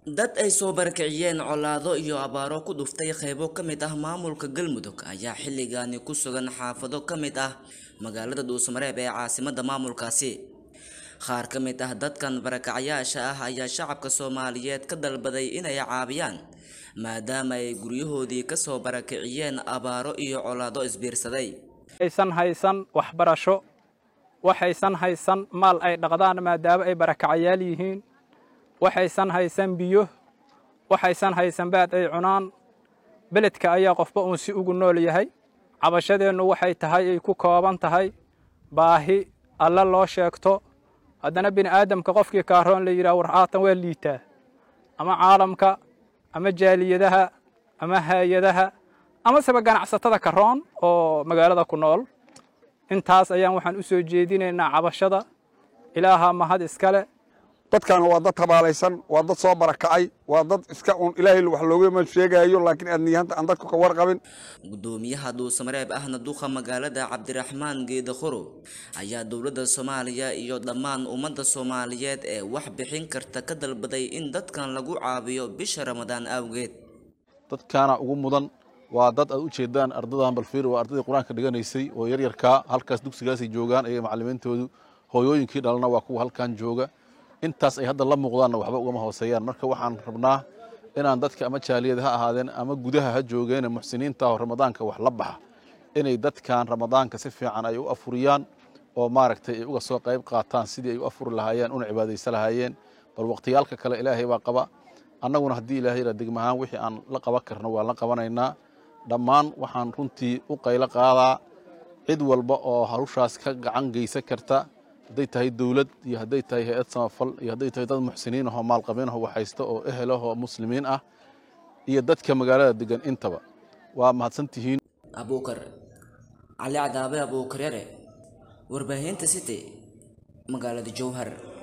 dad ay soo barakiciyeen colaado iyo abaaro ku dhuftay qaybo ka mid ah maamulka galmudug ayaa xilligaani ku sugan xaafado ka mid ah magaalada dhuusamareeb ee caasimada maamulkaasi qaar ka mid ah dadkan barakacayaasha ah ayaa shacabka soomaaliyeed ka dalbaday inay caabiyaan maadaama ay guryahoodii kasoo barakiciyeen abaaro iyo colaado isbiirsaday aysan haysan waxbarasho waxaysan haysan maal ay dhaqdaan maadaama ay barakacayaal yihiin waxaysan haysan biyo waxaysan haysan baad ay cunaan beledka ayaa qofba uun si ugu nool yahay cabashadeennu waxay tahay ay ku kooban tahay baahi alle loo sheegto haddana bini aadamka qofkii kaaroon la yidhaha war haatan waa liitaa ama caalamka ama jaaliyadaha ama hay-adaha amaseba ganacsatada karoon oo magaalada ku nool intaas ayaan waxaan u soo jeedinaynaa cabashada ilaahaa mahad iskale dadkan waa dad tabaalaysan waa dad soo barakacay waa dad iska un ilaahay wax loogama sheegayo laakiin aadniyahanta aan dadku ka warqabin gudoomiyaha dhuusamareeb ahna duqa magaalada cabdiraxmaan geeda khoro ayaa dowladda soomaaliya iyo dhammaan ummadda soomaaliyeed ee wax bixin karta ka dalbaday in dadkan lagu caawiyo bisha ramadaan awgeed dadkaana ugu mudan waa dad aad u jeedaan ardadan balfiir waa ardaydii qur-aanka dhiganaysay oo yaryarkaa halkaas dugsigaasay joogaan ayaga macallimiintoodu hooyooyinkii dhalana waa kuwa halkan jooga intaas ay hadda la muuqdaanna waxba ugama hooseeyaan marka waxaan rabnaa inaan dadka ama jaaliyad ha ahaadeen ama gudaha ha joogeene muxsiniinta oo ramadaanka wax la baxa inay dadkan ramadaanka si fiican ay u afuriyaan oo maaragtay ay uga soo qayb qaataan sidii ay u afuri lahaayeen una cibaadaysa lahaayeen bal waqtiyaalka kale ilaahay baa qaba annaguna haddii ilaahay yidhaa degmahaan wixii aan la qaban karno waan la qabanaynaa dhammaan waxaan runtii u qaylo qaadaa cid walba oo hawshaas ka gacan geysan karta hadday tahay dowlad iyo hadday tahay hay-ad samafal iyo hadday tahay dad muxsiniin ahoo maalqabiin ahoo waxhaysta oo ehel ahoo muslimiin ah iyo dadka magaalada degan intaba waa mahadsan tihiin abuukar cali cadaabe abuukar yare warbaahinta city magaalada jowhar